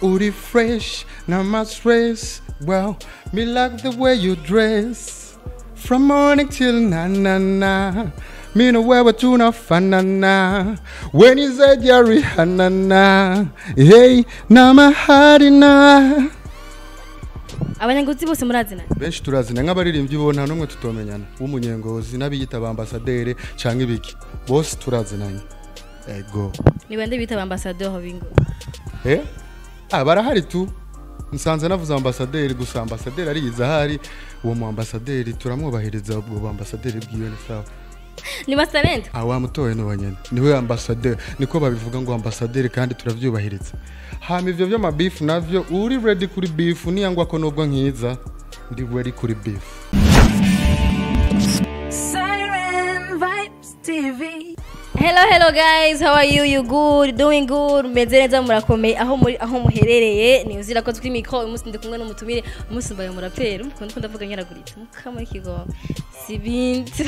uri fresh na my stress well me like the way you dress from morning till na na na me know where we tuna fanana when you said you're Rihanna na hey na mahadina abanyangozi bose murazina benshi turazina nk'abaririmbyi bo nta n'umwe tutomenyana w'umunyengozi n'abiyita ba ambasaderi cyangwa ibiki bose turazinanye ego ni bande bita ba ambassadeur bingo eh ah barahari tu nsanze navuze ambasaderi gusa ambasaderi ariyiza ahari uwo mu ambasaderi turamwubahiriza ubwo bu ambasaderi bwiwe ni sawa ni bastalent ah wamutoye ni wanyene niwe ambasaderi niko babivuga ngo ambasaderi kandi turavyubahiriza hama ivyo vy'amabifu navyo uri ready kuri bifu niyangwa ko nubwo nkiza ndi ready kuri bifu Siren Vibes TV. hello hello guys how are you you good doing good meze neza murakomeye aho muri aho muherereye ni uzira ko turi mikro uyu munsi ndi kumwe n'umutumire umunsi mbaye umuraperi mukunda ko ndavuga nyaraguritse mukama ikigo si bintu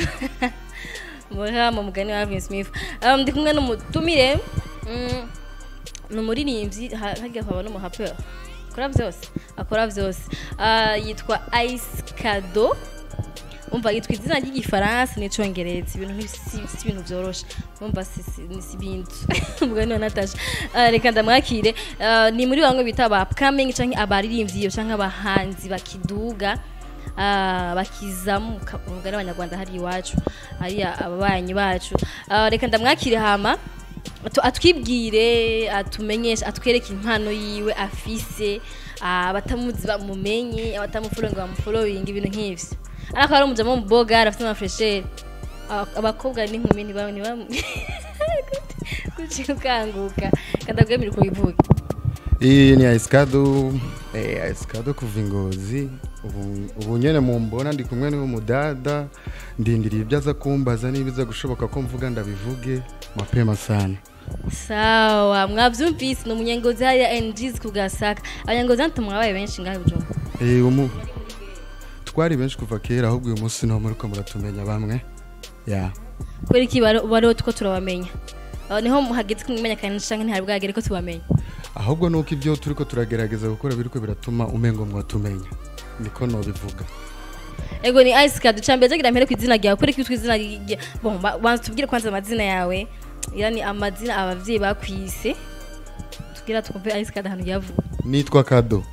muha mu mugani wa Alvin Smith um, ndi kumwe n'umutumire mm, ni umuririmbyi ha- harya haba n'umuhaperi akora byose akora byose Ah, yitwa Ice Kado umva yitwa izina ry'igifaransa n'icyongereza ibintu nti- si si ibintu byoroshe umva si si- ni si ibintu umugani wa natasha Ah, reka ndamwakire Ah, ni muri bamwe bita ba upcoming cyangwa abaririmbyi cyangwa abahanzi bakiduga ah, bakizamuka umugani w'abanyarwanda hari iwacu hari ababanyi bacu Ah, reka ndamwakire hama atu- atwibwire atumenyeshe atwereke impano yiwe afise ah, abatamuzi bamumenye abatamufollowing bamufollowing ibintu nk'ivyo ariko ari umujama w'umuboga arafite amafresheri abakobwa n'inkumi ntibamwe ntibamwe kuki ukanguka kadabwemera uko bivuga iyi ni aisikado eh, aisikado kuva ingozi ubu ubu nyene mumbona ndi kumwe n'umudada ndindiriye ibyo aza kumbaza niba iza gushoboka ko mvuga ndabivuge mapema sana sawa mwavyumvise ni umunyengozi hariya NGs ku gasaka abanyengozi hano tumwabaye benshi ngaho ibijumba Eh, umu twari benshi kuva kera ahubwo uyu munsi niho muriko muratumenya bamwe ya kubera iki bari- bariho two turabamenya aho niho hageze kumenyekanisha canke ntihari bwagere ko tubamenya ahubwo nuko ibyo turiko turagerageza gukora biriko biratuma umengo mwatumenya niko nobivuga ego ni ice card cyambere jagira mpere ku izina ryawe kubera ko witwa izina rya bon ba- banza tubwire kwanza amazina yawe yani amazina abavyeyi bakwise tugira twumve ice card ahantu yavuye nitwa kado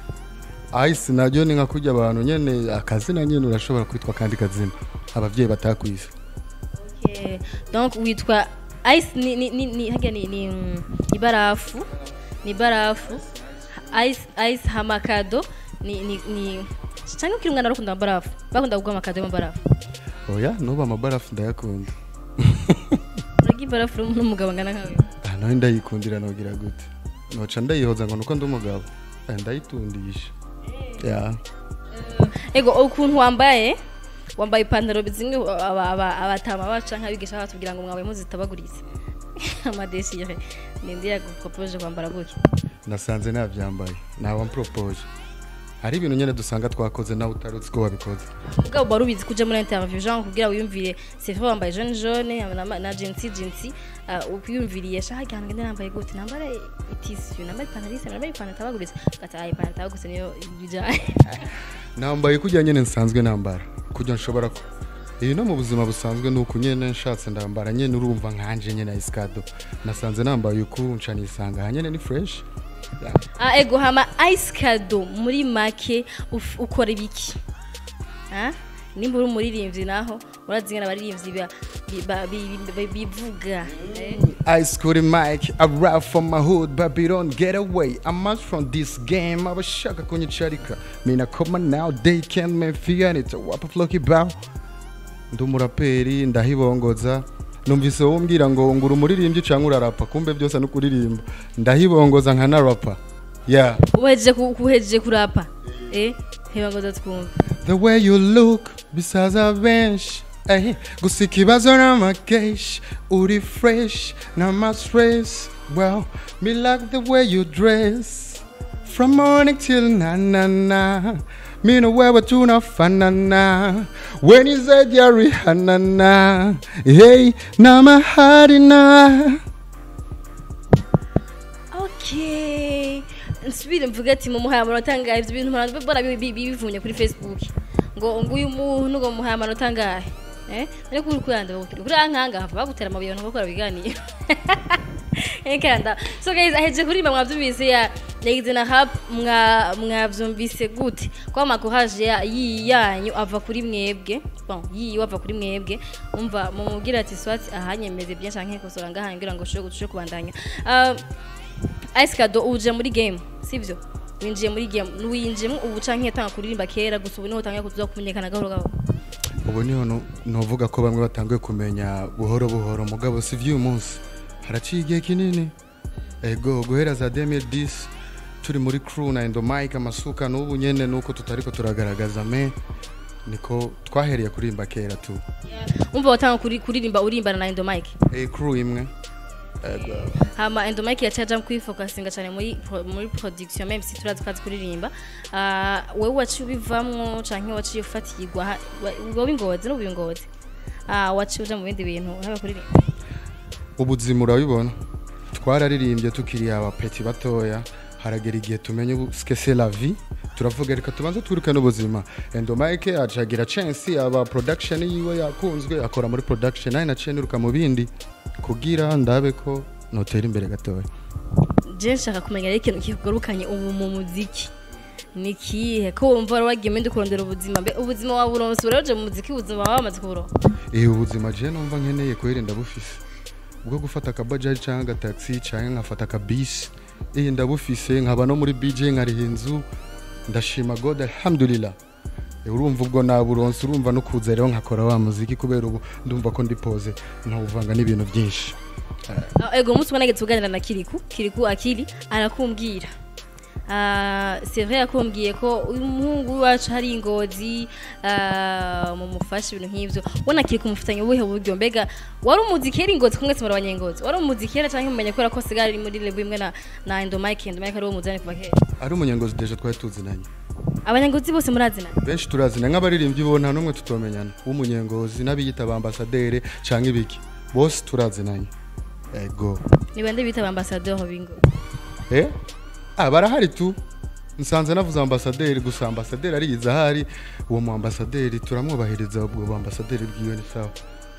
ice naryo ni nka kurya abantu nyene akazina nyene urashobora kwitwa kandi kazina abavyeyi batakwise Okay. donc witwa ice ni ni ni, ni hagia ni ni mm, ibarafu ni barafu ice ice hamakado ni ni ni cyangwa ukiri umwana arakunda barafu bakunda kugwa amakado y'amabarafu oya nuba amabarafu ndayakunda uragi barafu n'umugabo ngana nkawe ah nawe ndayikundira nogira gute noca ndayihoza ngo nuko ndi umugabo Eh, ndayitundisha ya ego ukuntu wambaye wambaye ipantaro zimwe aba- aba- abatama baca nk'abigisha batubwira ngo mwabaye muzitabaguritse amadesire ninde yagupropoje kwambara gutya nasanze navyambaye nawe mpropose hari ibintu nyene dusanga twakoze nawe utari uzi ko wabikoze ubwabo wari ubizi kuja muri interview genre kugira wiyumvire c'est vrai wambaye jaune jaune na, na jeansi jeansi uh, ukwiyumviriye shaha gihano ngende nambaye gute nambare itisi nambaye ipantaro isa nambaye ipantaro itabaguritse gata ayi ipantaro itabaguritse niyo bijanye nambaye kujya nyene nsanzwe nambara kujya nshobora ko iyi no mu buzima busanzwe ni uku nyene nshatse ndambara nyene urumva nkanje nyene isikado nasanze nambaye uku nca nisanga aha nyene ni fresh Ya. ah ego hama ice kado muri make uf- ukora ibiki ah nimba uri umuririmbyi naho urazi ngana abaririmbyi ba- bi- ba- bi- bi- bivuga eh? Ice Cootie Mike, I rap from my hood, Babylon, get away. I'm out from this game, abashaka kunyicarika. Mina koma now, they can't me fear it. Wapa floki bow. Ndi umuraperi, ndahibongoza. Numvise wowe umbwira ngo ngura umuririmbyi cyangwa urarapa, kumbe byose ni ukuririmba. Ndahibongoza nka narapa. Yeah. uhejeje ku- kuhejeje kurapa eh heba ngo twumve The way you look, bisaza benshi. Hey, gusa ikibazo n'amakeshi uri fresh n'ama stress well me like the way you dress from morning till na na na me know where we tuna fanana when you said you're Rihanna na hey na mahadina okay nsubire mvuge ati mumuhaye amanota angahe ibyo bintu mpora mbona bi- bi- bivunye kuri facebook ngo ngo uyu muntu ngo muhaye amanota angahe eh ariko uri kuyanda bakuri kuri ankanga hava bagutera amabuye abantu bakora biganiro Ekanda. So guys, aheje kuririmba mwavyumvise ya yagize na rap mwa mwavyumvise gute? Kwa makohaje ya yi yanyu ava kuri mwebwe. Bon, yi ava kuri mwebwe. Umva mumubwira ati swati ahanyemeze bya canke kosora ngaha ngira ngo shobora gutushe kubandanya. Uh, Ice Kado uje muri game, sivyo? Winjiye muri game, winjiyemo ubu canke yatanga kuririmba kera gusa ubu niho tanga kuza kumenyekana gahoro gahoro. ubu niho nu- novuga ko bamwe batanguye kumenya buhoro buhoro mugabo si vy'uyu munsi haraciye igihe kinini ego guhera za 2010 turi muri crew na endomike amasuka n'ubu nyene nuko tutariko turagaragaza me niko twahereye kurimba kera tu Umva watanga kuri kuririmba urimbana na Endo Mike. e crew imwe ego hama endo mike yacaja mu kwifokasinga cyane muri pro- muri production même si turazi kazi kuririmba Ah, wewe waciye ubivamwo canke waciye ufatirwa ha- wa- wowe ingozi n'ubu ingozi Ah, waciye uja mu bindi bintu ntabe kuririmba ubuzima urabibona twararirimbye tukiri abapeti batoya haragera igihe tumenye ubu ce que c'est la vie turavuga reka tubanze twirukane ubuzima endomike acagira chance aba production yiwe yakunzwe akora muri production nawe naciye niruka mu bindi kugira ndabe ko notera imbere gatoya je nshaka kumenya rero ikintu kikugarukanye ubu mu muziki ni kihe ko wumva wari wagiye mende kurondera ubuzima mbe ubuzima wawe uronse uraje mu muziki ubuzima wawe wamaze kuburonka eh ubuzima je numva nkeneye kuhera bufise bwo gufata akabajaji cyangwa agataxi cyangwa nkafata akabisi eh ndabufise nkaba no muri BJ nkariha inzu ndashima God alhamdulillah Eh, urumva ubwo naburonse urumva no kuza rero nkakora wa muziki kubera ubu ndumva ko ndi pose ntawuvanga n'ibintu byinshi Ah, ego umunsi umwe nageze kuganira na kiriku kiriku akiri arakumbwira Ah, c'est vrai yakumbwiye ko uyu muhungu wacu hari ingozi ah, mu mufasha ibintu nk'ivyo ubona kiriku mufitanye ubuhe buryo mbega wari umuzi kera ingozi kumwe muri abanyengozi wari umuzi kera canke mumenya kubera ko sigara ari muri level imwe na na Endomike Endomike ari wo muzani kuva kera ari umunyangozi deje twari tuzinanye abanyengozi bose murazina benshi turazina nk'abaririmbyi bo nta n'umwe tutomenyana w'umunyengozi n'abiyita abambasadere cyangwa ibiki bose turazinanye ego ni bande bita ambassadeur bingo Eh? Ah, barahari tu nsanze navuze ambasaderi gusa ambasaderi ariyiza ahari uwo mu ambasaderi turamwubahiriza ubwo bu ambasaderi bwiwe ni sawa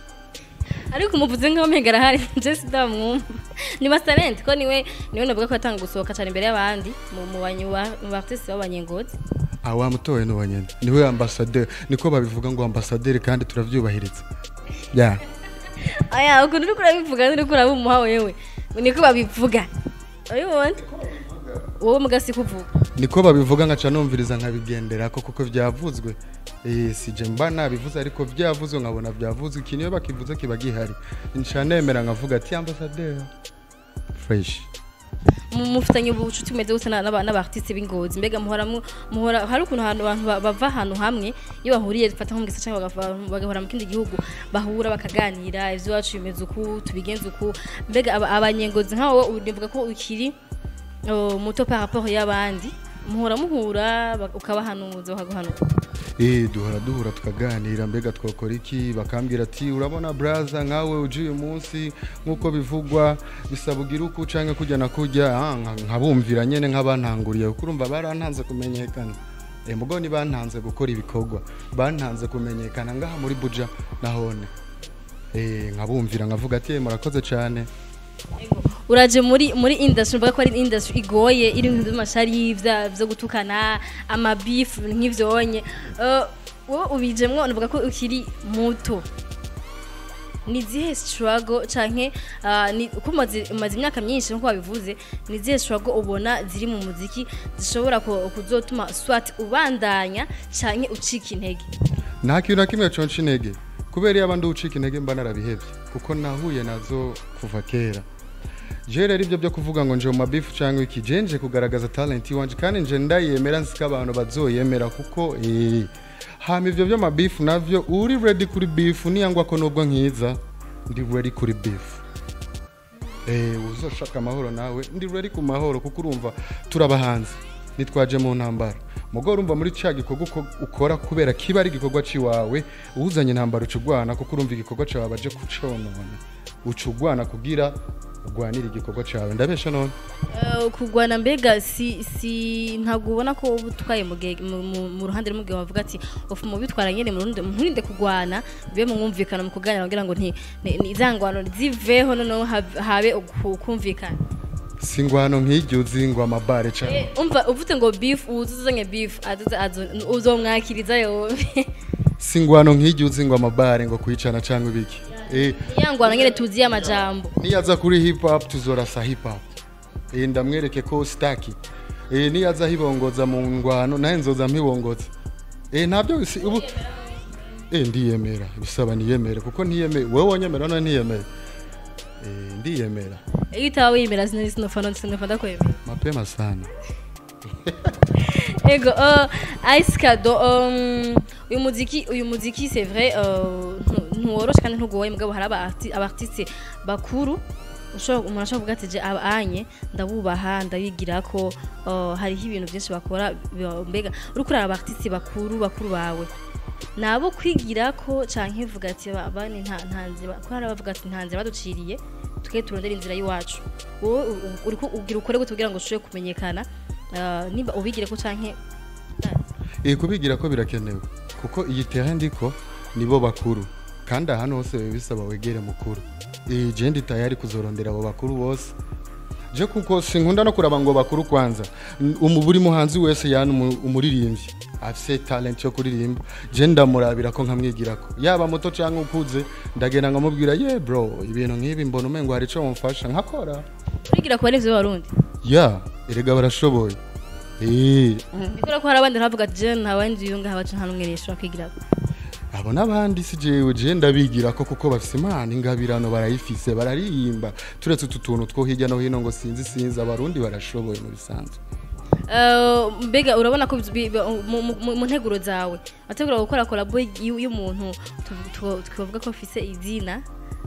ariko umuvuze nkaho mpega arahari je sidamwumva ni Masterent ko niwe niwe navuga ko yatanga gusohoka cyane imbere y'abandi mu mu banyuba mu artiste b'abanyengozi ah wamutoye n'uwo nyene niwe ambasaderi niko babivuga ngo ambasaderi kandi turavyubahiriza ya aya ukuntu uri kurabivuga uri kurabumuha wewe niko babivuga urabibona wowe mugasi kuvuga niko babivuga nkaca numviriza nkabigenderako kuko vyavuzwe eh sije mba nabivuze ariko vyavuzwe nkabona vyavuzwe iki niyo bakivuze kiba gihari nca nemera nkavuga ati ambasaderi fresh Mu- mufitanye ubucuti bumeze gute na- n'aba- n'abartiste b'ingozi mbega muhora mu- muhora hari ukuntu ahantu abantu ba- bava ahantu hamwe iyo bahuriye dufata nko mu gisagara cyangwa bagava- bagahora mu kindi gihugu bahura bakaganira ivy'iwacu bimeze uku tubigenza uku mbega aba- abanyengozi nkawo nivuga ko ukiri oh, muto par rapport y'abandi muhora muhura bak- ukabahanuza bakaguhanura Eh duhora duhura tukaganira mbega twakora iki bakambwira ati urabona braza nkawe uje uyu munsi nk'uko bivugwa bisaba ugira uko canke kujya na kujya ah, nka- nkabumvira nyene nk'abantanguriye kuko urumva barantanze kumenyekana eh mugo ni bantanze gukora ibikorwa bantanze kumenyekana ngaha muri buja nahone eh nkabumvira nkavuga ati "Eh, murakoze cyane uraje muri muri industry mvuga ko ari industry igoye iri mu by'amashari vya byo gutukana amabeef nk'ivyo onye uh, wowe ubijemwo navuga ko ukiri muto ni zihe struggle canke uh, ni uko umaze umaze imyaka myinshi nkuko wabivuze ni zihe struggle ubona ziri mu muziki zishobora ku- kuzotuma swat ubandanya canke ucika intege nta kintu na kimwe conca intege kubera iyo abandi ucika intege mba narabihevye kuko nahuye nazo kuva kera je rero ibyo byo kuvuga ngo nje mu mabifu cyangwa iki je nje kugaragaza talent iwanje kandi nje ndayemera nzi ko abantu bazoyemera kuko eh, hama ivyo by'amabifu navyo uri ready kuri bifu niyangwa ko nubwo nkiza ndi ready kuri bifu eh uzoshaka amahoro nawe ndi ready ku mahoro kuko urumva turabahanze nitwaje mu ntambara mugo urumva muri cya gikorwa uko- ukora kubera kiba ari igikorwa ciwawe uzanye intambara uca ugwana kuko urumva igikorwa cawe baje kuconona uca ugwana kugira ugwanire igikorwa cawe ndabesha none Eh, kugwana mbega si si ntabwo ubona ko uba utwaye mu gihe- mu- mu- mu ruhande rumwe igihe bavuga ati ufu mu bitwara nyine mu rundi nturinde kugwana bibe mu mwumvikano mu kuganira kugira ngo nti ni- ni za ngwano ziveho noneho hab- habe uku- kumvikana si ngwano nk'iryo uzi ngo amabare cane Eh, umva uvuze ngo beef uzuzanye beef azoze azo- uzomwakiriza yowe si ngwano nk'iryo uzi ngo amabare ngo kwicana cyangwa ibiki eh ya ngwano nyine tuziye amajambo niyaza kuri hip hop tuzorasa hip hop eh ndamwereke ko staki eh niyaza hibongoza mu ngwano naye nzoza mpibongoza eh ntabyo si ubu eh ndiyemera bisaba niyemere kuko ntiyemere wowe wonyemera none ntiyemere eh ndiyemera iyo utaba wiyemera sinari sinofana sinofana ndakwemera mapema sana Ego, uh, Ice Kado, um, uyu muziki, uyu muziki c'est vrai, uh, ntu- ntuworoshe kandi ntugoye mugabo hari aba arti- aba artiste bakuru ushobora umuntu ashobora kuvuga ati je aba anye ndabubaha ndabigira ko uh, hariho ibintu byinshi bakora bi- mbega uri kurara aba artiste bakuru bakuru bawe nabo kwigira ko canke vuga ati ba- bani nta nta nzira ko hari abavuga ati nta nzira baduciriye tuke turondera inzira y'iwacu wowe u- u- uriko ugira ukore gute kugira ngo ushobore kumenyekana uh, niba ubigire ko canke eh kubigira ko birakenewe kuko iyi terrain ndiko nibo bakuru kandi ahantu hose biba bisaba wegere mukuru eh je ndi tayari kuzorondera abo bakuru bose je kuko sinkunda no kuraba ngo bakuru kwanza N- umu buri muhanzi wese yani umu- umuririmbyi afise talent yo kuririmba je ndamurabira ko nkamwigirako yaba muto canke ukuze ndagenda nkamubwira ye bro ibintu nk'ibi mbona umengo hari ico mumfasha nkakora urigira ku barivyo barundi ya erega barashoboye eh bikora ko hari abandi ntavuga ati je nta bandi yunga habaca nta numwe rishobora kwigirako abo n'abandi si jewe je ndabigira ko kuko bafise imana ingabirano barayifise bararirimba turetse utu tuntu two hirya no hino ngo sinzi sinzi abarundi barashoboye mu bisanzwe Uh, mbega urabona ko bi- bi- mu- mu- mu mu nteguro zawe ategura gukora kolabo y'u- y'umuntu tu- tu- twavuga ko afise izina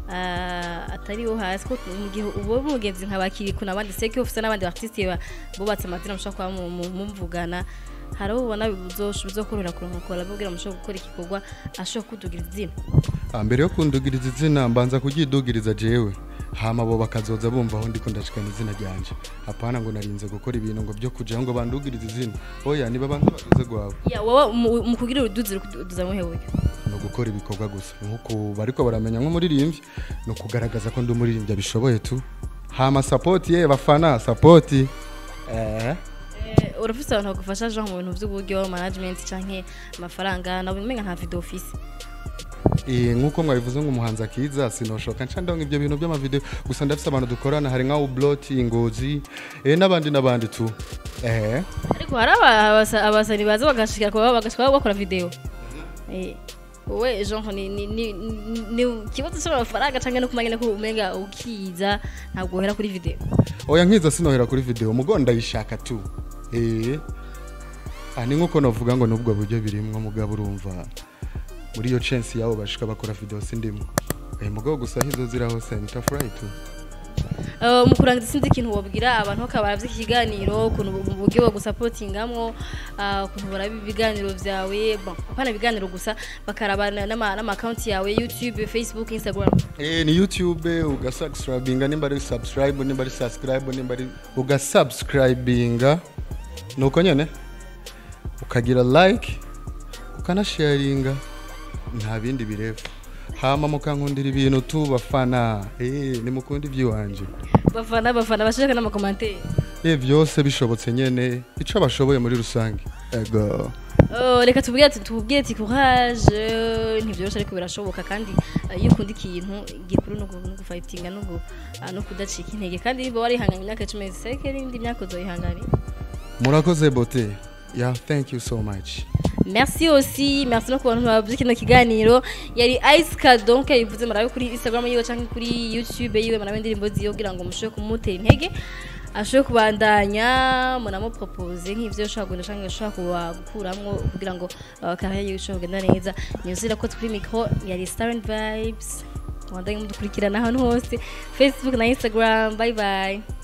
uh, atari wo hasi ko mu gihe uba umugenzi nka bakiriku n'abandi seke ufise n'abandi artiste ba- bubatse amazina mushobora kuba mu- mu- mumvugana hari abo ubona bizosh- bizokorohera kuronka kolabo kugira ngo mushobore gukora igikorwa ashobora kudugira izina Ah, mbere yo kundugiriza izina mbanza kuryidugiriza jewe hama abo bakazoza bumva aho ndiko ndashikana izina ryanje hapana ngo narinze gukora ibintu ngo byo kugira ngo bandugirize izina oya niba bantu baduze gwawe ya wowe mu- mu kugira uruduzi ruduza muhe buryo ni ugukora ibikorwa gusa nk'uko bariko baramenya nk'umuririmbyi ni ukugaragaza ko ndi umuririmbyi abishoboye tu hama sapoti ye bafana sapoti eh Eh, urafise abantu bagufasha genre mu bintu by'uburyo management canke amafaranga nabo umenga nta video office Eh, nk'uko mwabivuze ngo umuhanzi akiza sinoshoka nca ndonga ibyo bintu by'amavideo gusa ndafise abantu dukorana hari nka ubloti ingozi eh, n'abandi n'abandi tu eh ariko hari aba- abasa- abasani baza bagashika kuba bagashika bakora video eh wowe genre ni ni ni ni- ni ikibazo cy'amafaranga canke no kumenya ko umenga ukiza ntabwo uhera kuri video oya nkiza sinohera kuri video mugo ndayishaka tu eh ah, ni nk'uko novuga ngo nubwo buryo birimwo mugabo urumva muri iyo chance yabo bashika bakora video sindimwo eh, mugabo gusa hizo zira hose nitafurahi tu Eh, mu kurangiza sinzi ikintu wabwira abantu bakaba iki kiganiro ukuntu bu- mu buryo bagusapotingamwo ah, ukuntu baraba ibiganiro vyawe bon apana ibiganiro gusa bakarabana n'ama n'ama account yawe YouTube Facebook Instagram Eh, ni youtube ugasubscribinga nimba ari subscribe nimba ari subscribe nimba ari ugasubscribinga nuko nyene ukagira like ukanasharinga nta bindi birefu hama mukankundira ibintu tu bafana eh, nimukunda iby'iwanje bafana bafana bashaka n'amakomantere eh, byose bishobotse nyene ico bashoboye muri rusange ego Oh, reka tubwire ati tubwire ati courage eh, ntivyoroshe ariko birashoboka kandi eh, iyo ukunda ikintu gikuru no gu- no gufightinga no gu- ah, no kudacika intege kandi niba warihanganye imyaka cumi seke n'indi myaka uzoyihangane murakoze bote yeah thank you so much merci aussi merci no ku bantu bavuze kino kiganiro yari ice card donc yabivuze murabe kuri instagram yiwe canke kuri youtube yiwe murabe indirimbo ziwe kugira ngo mushobore kumutera intege ashobore kubandanya munamupropose nk'ivyo ushobora kugenda canke ushobora kuba gukuramwo kugira ngo uh, carrière yiwe ishobore kugenda neza niyuzira ko kuri micro yari starent vibes mubandanye mudukurikirana ahantu hose facebook na instagram bye bye